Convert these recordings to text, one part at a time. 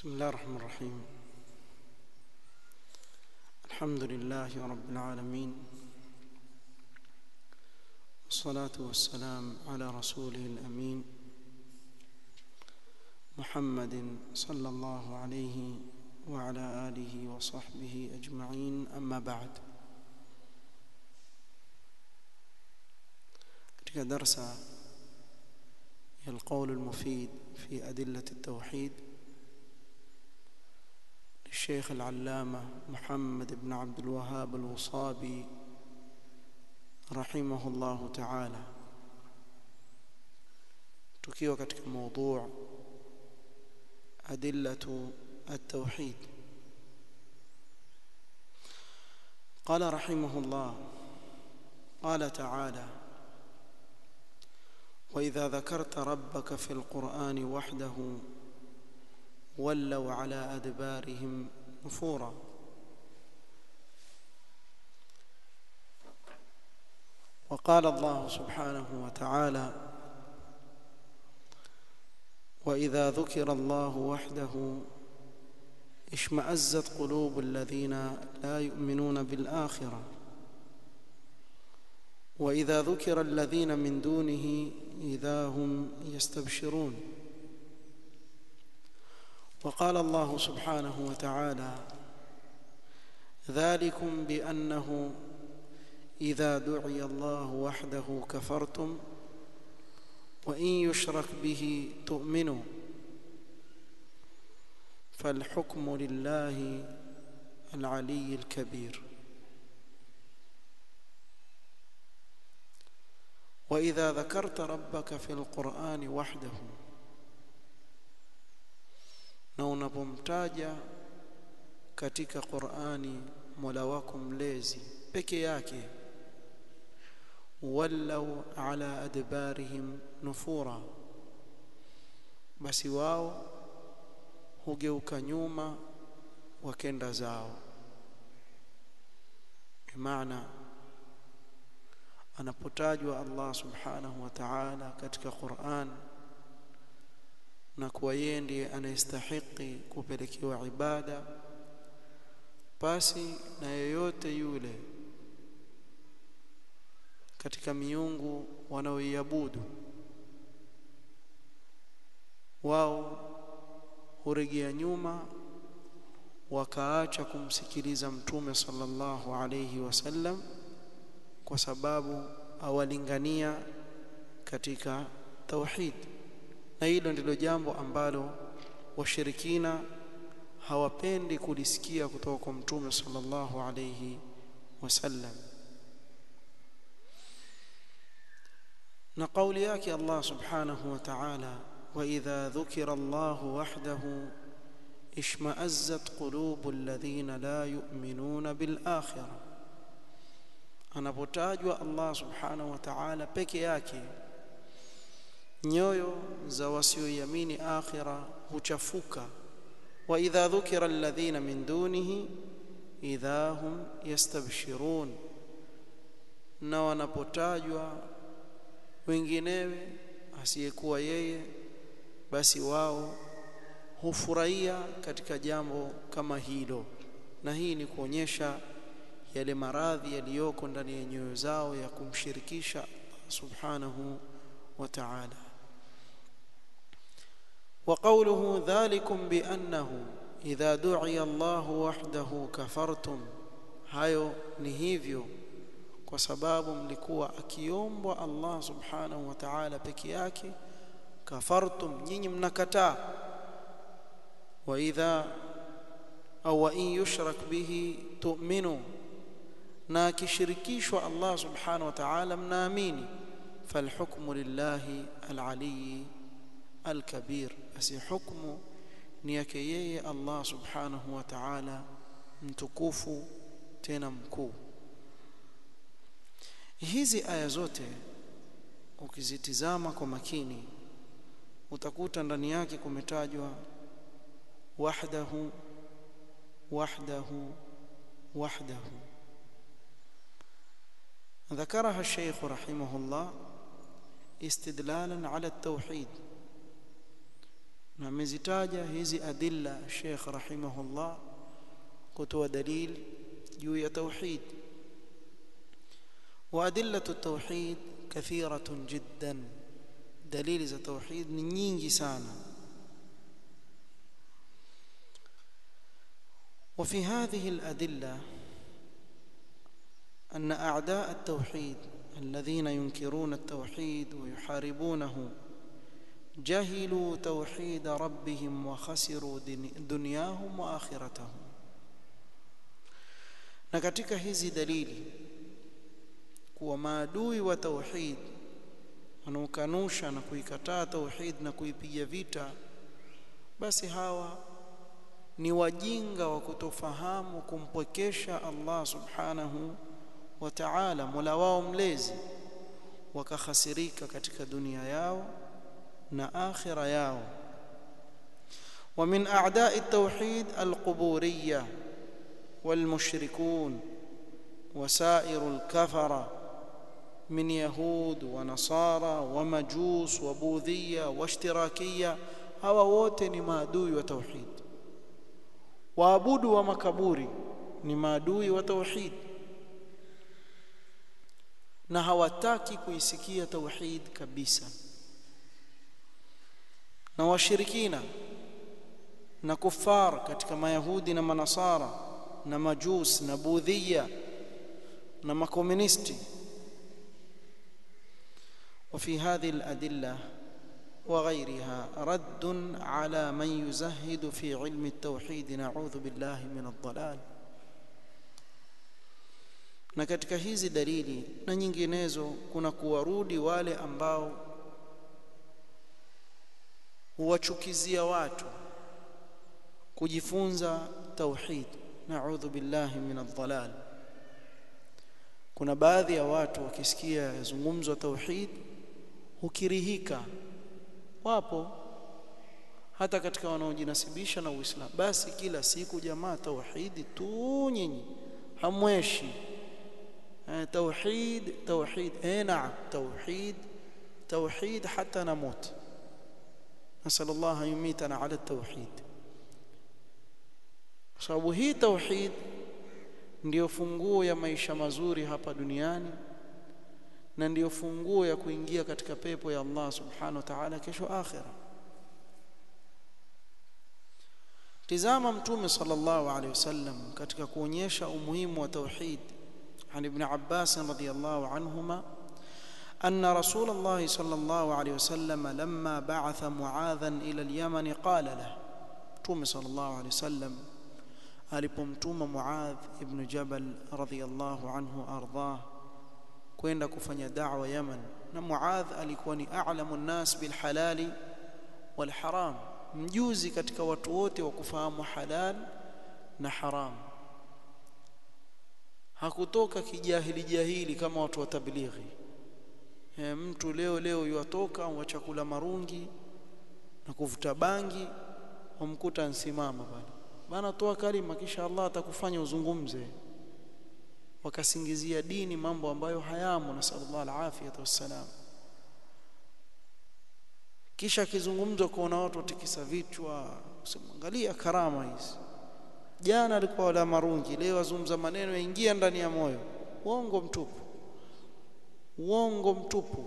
بسم الله الرحمن الرحيم الحمد لله رب العالمين والصلاة والسلام على رسوله الأمين محمد صلى الله عليه وعلى آله وصحبه أجمعين أما بعد katika darsa ya القول المفيد في أدلة التوحيد للشيخ العلامة محمد بن عبد الوهاب الوصابي رحمه الله تعالى tukiwa katika موضوع أدلة التوحيد قال رحمه الله قال تعالى وإذا ذكرت ربك في القرآن وحده ولوا على أدبارهم نفورا وقال الله سبحانه وتعالى وإذا ذكر الله وحده اشمأزت قلوب الذين لا يؤمنون بالآخرة وإذا ذكر الذين من دونه إذا هم يستبشرون وقال الله سبحانه وتعالى ذلكم بأنه إذا دعي الله وحده كفرتم وإن يشرك به تؤمنوا فالحكم لله العلي الكبير وإذا ذكرت ربك في القرآن وحده na unapomtaja katika Qur'ani Mola wako mlezi peke yake wallau ala adbarihim nufura basi wao hugeuka nyuma wakenda zao bimaana anapotajwa Allah subhanahu wa ta'ala katika Qur'an na kuwa yeye ndiye anayestahiki kupelekewa ibada basi na yeyote yule katika miungu wanaoiabudu wao huregea nyuma wakaacha kumsikiliza mtume sallallahu alayhi wasallam kwa sababu awalingania katika tauhid na hilo ndilo jambo ambalo washirikina hawapendi kulisikia kutoka kwa mtume sallallahu alayhi wasallam na kauli yake Allah subhanahu wa ta'ala wa idha dhukira Allah wahdahu ishma'azzat qulubu alladhina la yu'minuna bil akhirah anapotajwa Allah subhanahu wa ta'ala peke yake nyoyo za wasioiamini akhira huchafuka wa idha dhukira alladhina min dunihi idha hum yastabshirun na wanapotajwa wenginewe asiyekuwa yeye basi wao hufurahia katika jambo kama hilo na hii ni kuonyesha yale maradhi yaliyoko ndani ya nyoyo zao ya kumshirikisha Allah subhanahu wa ta'ala وقوله ذلكم بأنه إذا دعي الله وحده كفرتم hayo ni hivyo kwa sababu mlikuwa akiombwa Allah subhanahu wa ta'ala peke yake kafartum nyinyi mnakataa wa idha au wa in yushrak bihi tu'minu na akishirikishwa Allah subhanahu wa ta'ala mnaamini falhukmu lillahi alali alkabir basi hukmu ni yake yeye Allah subhanahu wa ta'ala mtukufu tena mkuu hizi aya zote ukizitizama kwa makini utakuta ndani yake kumetajwa wahdahu wahdahu wahdahu ذكرها الشيخ رحمه الله استدلالا على التوحيد na amezitaja hizi adilla Sheikh rahimahullah kutoa dalili juu ya tauhid وأدلة التوحيد كثيرة جدا دليل za tauhid ni nyingi sana وفي هذه الأدلة أن أعداء التوحيد الذين ينكرون التوحيد ويحاربونه جهلوا توحيد ربهم وخسروا دنياهم وآخرتهم na katika hizi dalili kuwa maadui wa tauhid wanaokanusha na kuikataa tauhid na kuipiga vita basi hawa ni wajinga wa kutofahamu kumpwekesha Allah subhanahu wa ta'ala mola wao mlezi wakakhasirika katika dunia yao na akhira yao ومن أعداء التوحيد القبورية والمشركون وسائر الكفرة من يهود ونصارى ومجوس وبوذية واشتراكية hawa wote ni maadui wa tauhid waabudu wa makaburi ni maadui wa tauhid na hawataki kuisikia tauhid kabisa na washirikina na kufar katika mayahudi na manasara na majus na budhia na makomunisti وفي هذه الأدلة وغيرها رد على من يزهد في علم التوحيد نعوذ بالله من الضلال na katika hizi dalili na nyinginezo kuna kuwarudi wale ambao huwachukizia watu kujifunza tauhid naudhu billahi min aldhalal kuna baadhi ya watu wakisikia yazungumzwa tauhid hukirihika wapo hata katika wanaojinasibisha na Uislamu basi kila siku jamaa tauhidi tu nyinyi hamweshi توحيد توحيد اي نعم توحيد توحيد حتى نموت نسال الله ان يميتنا على التوحيد sababu hii tauhid ndiyo funguo ya maisha mazuri hapa duniani na ndiyo funguo ya kuingia katika pepo ya Allah subhanahu wa ta'ala kesho akhira tizama mtume sallallahu alaihi wasallam katika kuonyesha umuhimu wa tauhid عن ابن عباس رضي الله عنهما أن رسول الله صلى الله عليه وسلم لما بعث معاذا إلى اليمن قال له توم صلى الله عليه وسلم alipomtuma Muadh ibn Jabal radhiyallahu anhu ardhah kwenda kufanya da'wa Yaman na Muadh alikuwa ni a'lamu nnas bil halali wal haram mjuzi katika watu wote wa kufahamu halal na haram hakutoka kijahili jahili kama watu wa tablighi e, mtu leo leo yuatoka wa chakula marungi na kuvuta bangi wamkuta nsimama pale bana toa kalima kisha Allah atakufanya uzungumze wakasingizia dini mambo ambayo hayamo na sallallahu alafiyatu wassalam kisha akizungumzwa kuona watu watikisa vichwa usimwangalia karama hizi jana alikuwa wala marungi leo azungumza maneno yaingia ndani ya moyo uongo mtupu uongo mtupu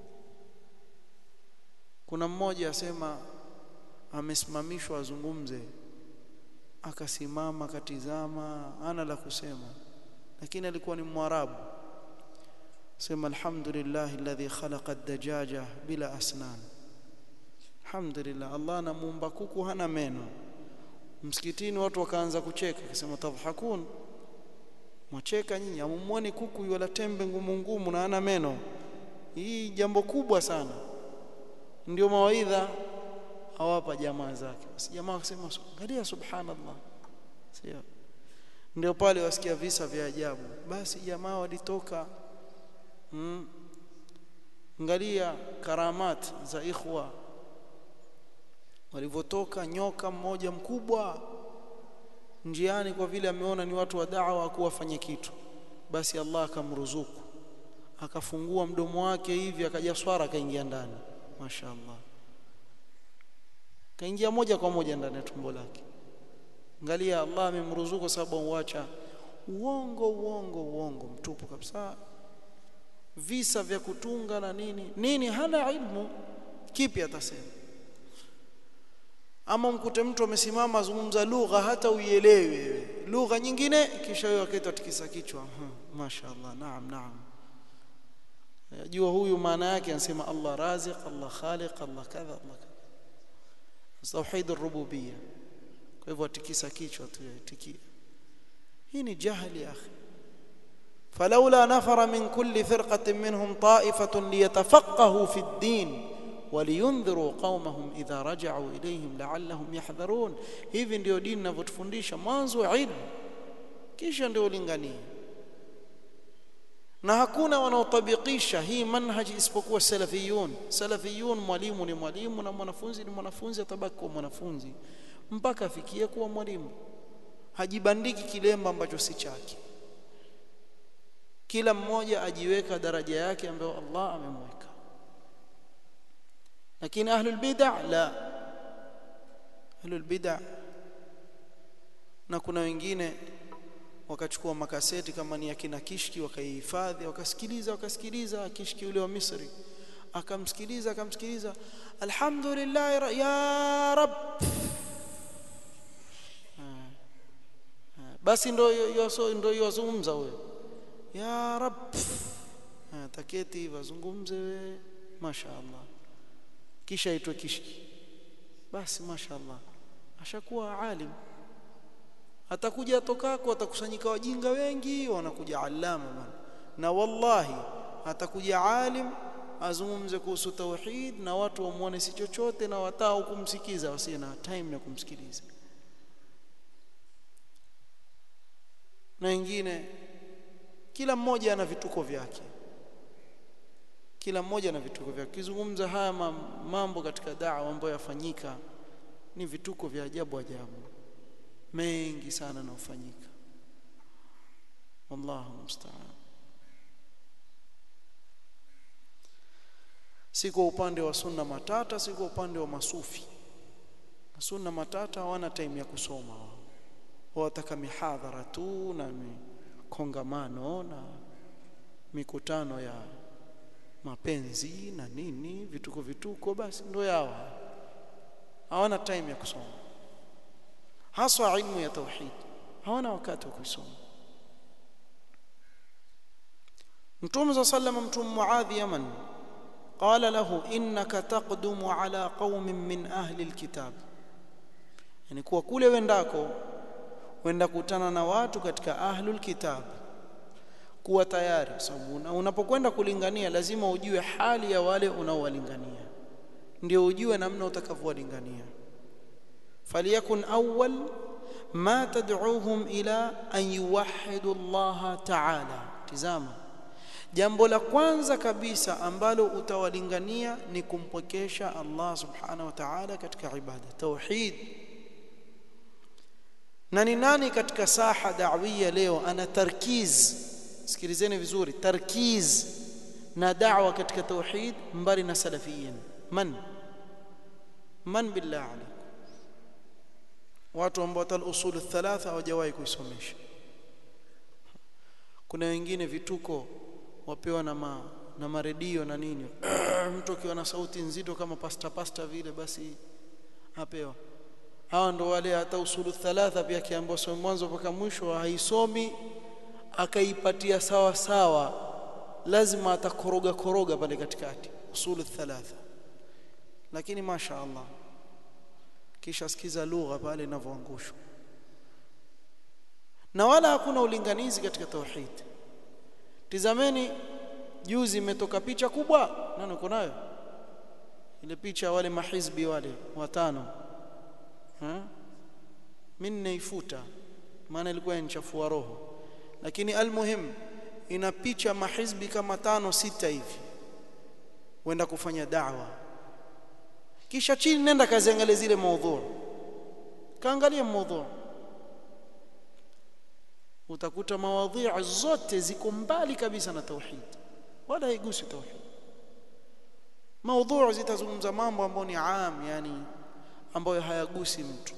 kuna mmoja asema amesimamishwa azungumze akasimama akatizama ana la kusema lakini alikuwa ni mwarabu sema alhamdulillah alladhi khalaqa ad-dajaja bila asnan alhamdulillah Allah anamuumba kuku hana meno msikitini watu wakaanza kucheka akasema tadhakun mwacheka nyinyi amumwoni kuku wala tembe ngumu ngumu na ana meno hii jambo kubwa sana ndio mawaidha hawapa jamaa zake basi jamaa wakasema angalia subhanallah sio ndio pale wasikia visa vya ajabu basi jamaa walitoka mm, angalia karamat za ikhwa walivyotoka nyoka mmoja mkubwa njiani kwa vile ameona ni watu wa da'wa kuwafanya kitu basi Allah akamruzuku akafungua mdomo wake hivi akaja swara akaingia ndani mashaallah kaingia moja kwa moja ndani ya tumbo lake angalia Allah amemruzuku sababu uacha uongo uongo uongo mtupu kabisa visa vya kutunga na nini nini hana ilmu kipi atasema ama mkute mtu amesimama azungumza lugha hata uielewe lugha nyingine kisha yeye akaita tikisa kichwa mashaallah naam naam jua huyu maana yake anasema Allah raziq Allah khaliq Allah kadha Allah kadha tauhid ar-rububiyya kwa hivyo atikisa kichwa tu tikia hii ni jahili ya akhi فلولا نفر من كل فرقة منهم طائفة ليتفقهوا في الدين ولينذروا قومهم إذا رجعوا إليهم لعلهم يحذرون hivi ndio dini inavyotufundisha mwanzo ilmu kisha ndio lingania na hakuna wanaotabikisha hii manhaji isipokuwa salafiyun salafiyun mwalimu ni mwalimu na mwanafunzi ni mwanafunzi atabaki kuwa mwanafunzi mpaka afikie kuwa mwalimu hajibandiki kilemba ambacho si chake kila mmoja ajiweka daraja yake ambayo Allah amemweka lakini ahlul bid'ah la ahlul bid'ah na kuna wengine wakachukua makaseti kama ni akina Kishki wakaihifadhi wakasikiliza wakasikiliza Kishki yule wa Misri akamsikiliza akamsikiliza alhamdulillah ya rab basi ndo ndo yozungumza huyo ya rab taketi wazungumze we mashaallah kisha itwe kishki basi mashaallah ashakuwa alim atakuja atokako atakusanyika wajinga wengi wanakuja alama bwana na wallahi atakuja alim azungumze kuhusu tauhid na watu wamuone si chochote na watao kumsikiza wasiye na time ya kumsikiliza na wengine kila mmoja ana vituko vyake kila mmoja ana vituko vyake kizungumza haya mambo katika da'wa ambayo yafanyika ni vituko vya ajabu ajabu mengi sana yanayofanyika wallahu musta'an si kwa upande wa sunna matata si kwa upande wa masufi sunna matata hawana time ya kusoma wataka mihadhara tu na kongamano na mikutano ya mapenzi na nini vituko vituko basi ndio yao hawana time ya kusoma haswa ilmu ya tauhid hawana wakati wa kusoma Mtume صلى الله عليه وسلم mtume Muadh Yaman قال له انك تقدم على قوم من اهل الكتاب yani kuwa kule wendako wenda kutana na watu katika ahlul kitab kuwa tayari sababu unapokwenda kulingania lazima ujue hali ya wale unaowalingania ndio ujue namna utakavyowalingania faliyakun awwal ma tad'uuhum ila an yuwahhidu Allah ta'ala tizama jambo la kwanza kabisa ambalo utawalingania ni kumpwekesha Allah subhanahu wa ta'ala katika ibada tauhid na ni nani katika saha da'wia leo ana tarkiz sikilizeni vizuri tarkiz na da'wa katika tauhid mbali na salafiyin man man billah alaykum watu ambao tal usul thalatha hawajawahi kuisomesha kuna wengine vituko wapewa na ma, na maredio na nini mtu akiwa na sauti nzito kama pasta pasta vile basi apewa hawa ndo wale hata usulu thalatha pia kiambiwa somo mwanzo mpaka mwisho haisomi akaipatia sawa sawa lazima atakoroga koroga pale katikati usulu thalatha lakini masha Allah kisha sikiza lugha pale inavyoangushwa na wala hakuna ulinganizi katika tauhid tizameni juzi imetoka picha kubwa nani uko nayo ile picha wale mahizbi wale watano ha mimi naifuta maana ilikuwa inachafua roho lakini almuhim ina picha mahizbi kama tano sita hivi wenda kufanya da'wa kisha chini nenda kaziangalie zile maudhu kaangalia maudhu utakuta mawadhi zote ziko mbali kabisa na tauhid wala haigusi tauhid maudhu zitazungumza mambo ambayo ni am yani ambayo hayagusi mtu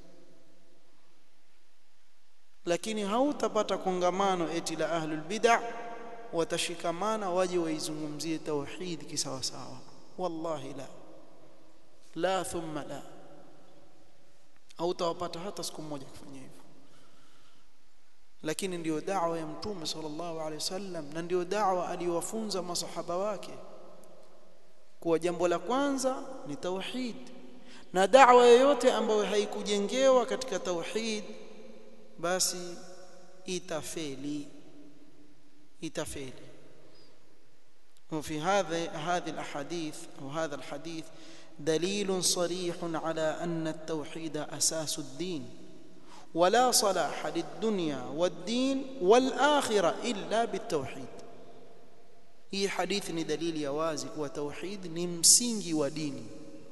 lakini hautapata kongamano eti la ahlul bid'ah watashikamana waje waizungumzie tauhid kisawasawa wallahi la la thumma la hautawapata hata siku moja kufanya hivyo lakini ndiyo da'wa ya mtume sallallahu alaihi wasallam na ndiyo da'wa aliyowafunza masahaba wake kuwa jambo la kwanza ni tauhid na da'wa yoyote ambayo haikujengewa katika tauhid basi itafeli itafeli وفي هذا هذه الاحاديث او هذا الحديث دليل صريح على ان التوحيد اساس الدين ولا صلاح للدنيا والدين والاخره الا بالتوحيد hii hadithi ni dalili ya wazi kuwa tauhid ni msingi wa dini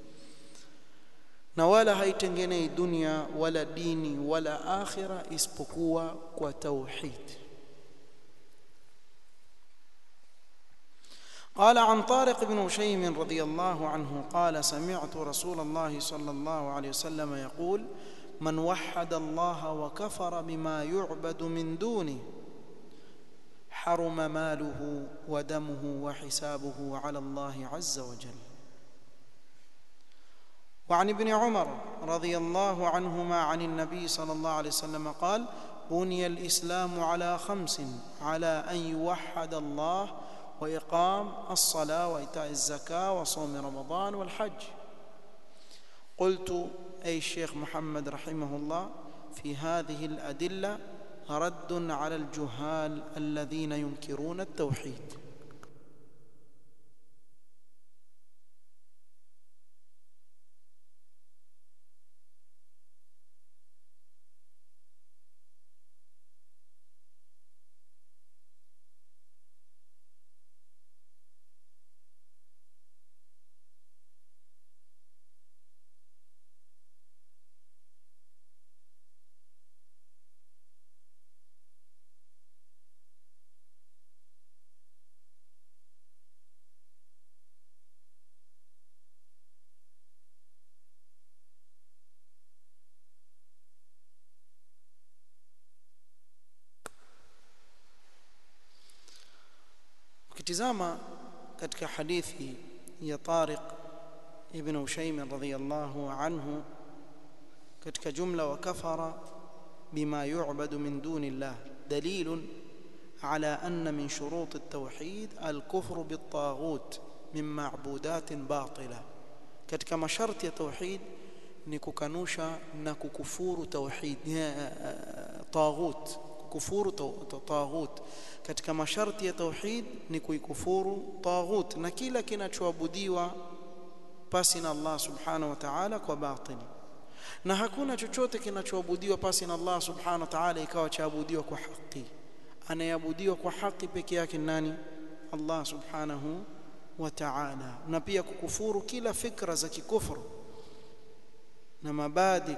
na wala haitengenei dunia wala dini wala akhira isipokuwa kwa tauhid قال عن طارق بن هشيم رضي الله عنه قال سمعت رسول الله صلى الله عليه وسلم يقول من وحد الله وكفر بما يعبد من دونه حرم ماله ودمه وحسابه على الله عز وجل وعن ابن عمر رضي الله عنهما عن النبي صلى الله عليه وسلم قال بني الاسلام على خمس على ان يوحد الله واقام الصلاه وايتاء الزكاه وصوم رمضان والحج قلت اي الشيخ محمد رحمه الله في هذه الادله رد على الجهال الذين ينكرون التوحيد ukitizama katika hadithi ya Tariq ibn Ushaym radhiyallahu anhu katika jumla wa kafara bima yu'badu min duni Allah dalil على أن من شروط التوحيد الكفر بالطاغوت من معبودات باطلة katika masharti ya tauhid ni kukanusha na kukufuru tauhid taghut kukufuru taghut katika masharti ya tauhid ni kuikufuru taghut na kila kinachoabudiwa pasi na Allah subhanahu wa ta'ala kwa batili na hakuna chochote kinachoabudiwa pasi na Allah subhanahu wa ta'ala ikawa chaabudiwa kwa haki anayeabudiwa kwa haki peke yake nani Allah subhanahu wa ta'ala na pia kukufuru kila fikra za kikufuru na mabadi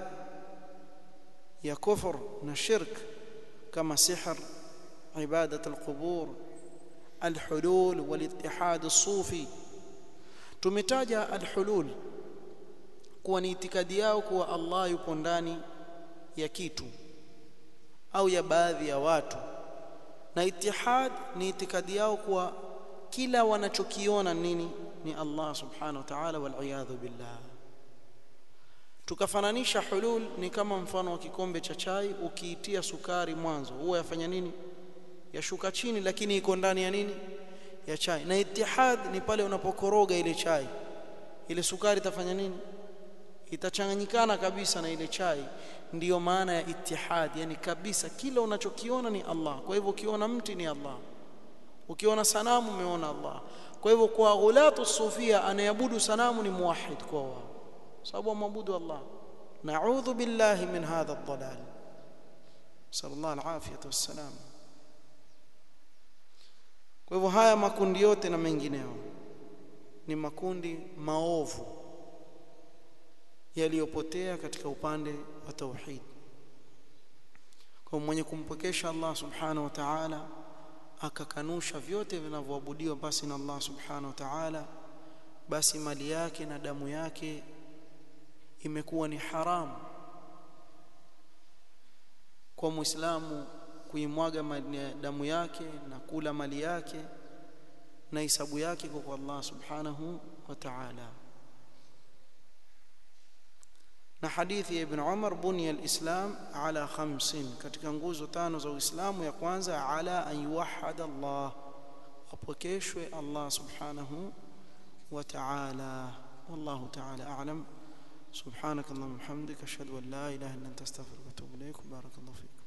ya kufur na shirk kama sihr ibadat alqubur alhulul walitihad الصوفي tumetaja alhulul kuwa ni itikadi yao kuwa Allah yupo ndani ya kitu au ya baadhi ya watu na itihad ni itikadi yao kuwa kila wanachokiona nini ni Allah subhanahu wa ta'ala wal iyadhu billah tukafananisha hulul ni kama mfano wa kikombe cha chai ukiitia sukari mwanzo huwa yafanya nini yashuka chini lakini iko ndani ya nini ya chai na itihad ni pale unapokoroga ile chai ile sukari itafanya nini itachanganyikana kabisa na ile chai ndiyo maana ya itihad yani kabisa kila unachokiona ni Allah kwa hivyo ukiona mti ni Allah ukiona sanamu umeona Allah kwa hivyo kwa ghulatu sufia anayabudu sanamu ni muwahhid kwa wao sababu amwabudu Allah na'udhu billahi min hadha ad-dalal sallallahu alafiyatu wassalam kwa hivyo haya makundi yote na mengineo ni makundi maovu yaliyopotea katika upande wa tauhid kwa mwenye kumpokesha Allah subhanahu wa ta'ala akakanusha vyote vinavyoabudiwa basi na Allah subhanahu wa ta'ala basi mali yake na damu yake imekuwa ni haramu kwa muislamu kuimwaga damu yake na kula mali yake na hisabu yake kwa Allah subhanahu wa ta'ala na hadithi ya ibn Umar bunya al-islam ala khamsin katika nguzo tano za Uislamu ya kwanza ala an yuwahhada Allah apokeshwe Allah subhanahu wa ta'ala wallahu ta'ala a'lam سبحانك اللهم وبحمدك اشهد ان لا اله الا انت استغفرك واتوب اليك بارك الله فيك